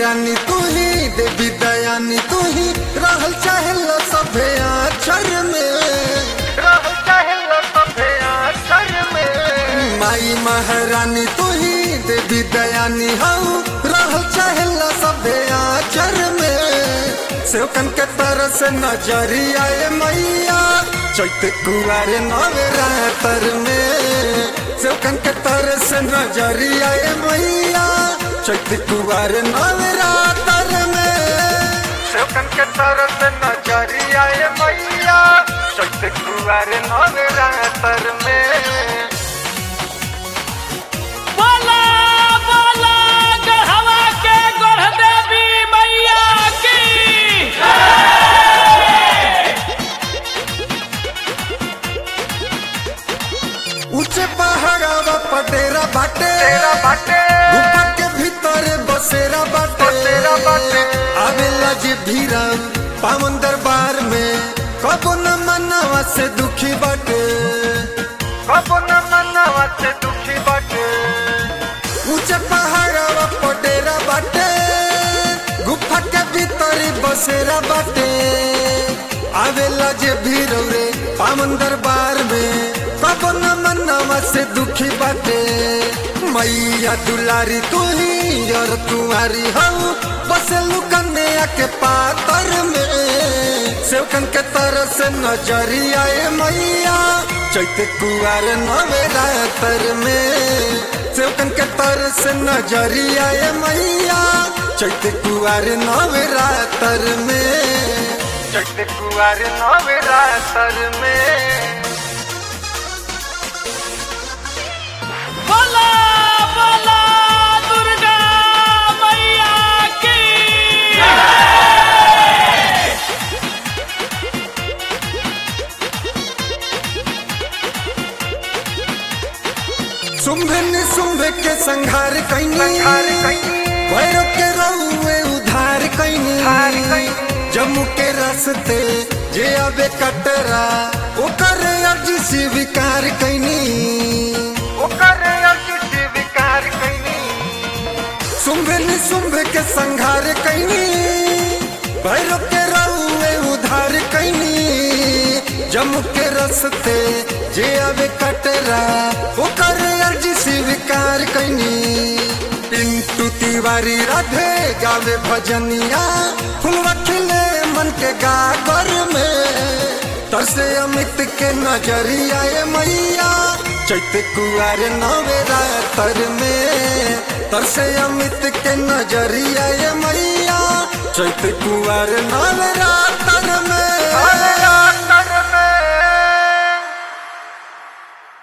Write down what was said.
महारानी तू ही देवी दयानी तू ही रहल चाहे सभे अक्षर में रहल चाहेला सभे अक्षर में माई महारानी तू ही देवी दयानी हऊ रहल चाहे सभे अक्षर में सेवकन के तरह से नजरिया ए मैया चैत कुआर नवरातर में सेवकन के तरह से नजरिया ए मैया चैत कुआर नवरातर में सेवकन के तरफ से नजरिया ए मैया चैत कुआर नवरातर में बोला बोला गढ़वा के गढ़ देवी मैया की ऊंचे पहाड़ावा पटेरा बाटे तेरा बाटे गुफा के भीतर बसेरा बाटे बसेरा बाटे। आवेला जे भीरा पावन दरबार में कबो न मनावा से दुखी बाटे कबो न मनवा से दुखी बाटे ऊंचे पहाड़ावा पटेरा बाटे गुफा के भीतर बसेरा बाटे आवेला जे भीरो रे पावन दरबार में कबो न मनावा से दुखी बाटे मैया दुलारी तू ही और तुम्हारी हूँ बस लुकने के पातर में सेवकन के तरह से नजरिया ए मैया चैते कुआर नवरातर में सेवकन के तरह से नजरिया ए मैया चैते कुआर नवरातर में चैत कुआर नवरातर में बोला बोला दुर्गा मैया की शुंभ निशुंभ के संहार कैनी संहार कैनी भैरव के रउए उधार कैनी उधार कैनी। जम्मू के रास्ते जे आवे कटरा ओकर अर्जी स्वीकार कैनी ओकर अर्जी स्वीकार कैनी शुंभ निशुंभ के संहार कैनी भैरव के रउए उधार कैनी जम्मू के रास्ते जे आवे कटरा ओकर अर्जी स्वीकार कैनी पिंटू तिवारी राधे गावे भजनिया फुलवा खिले मन के गागर में तरसे अमित के नजरिया ए मैया चैत कुआर नवरातर में तरसे अमित के नजरिया ए मैया चैत कुआर नवरातर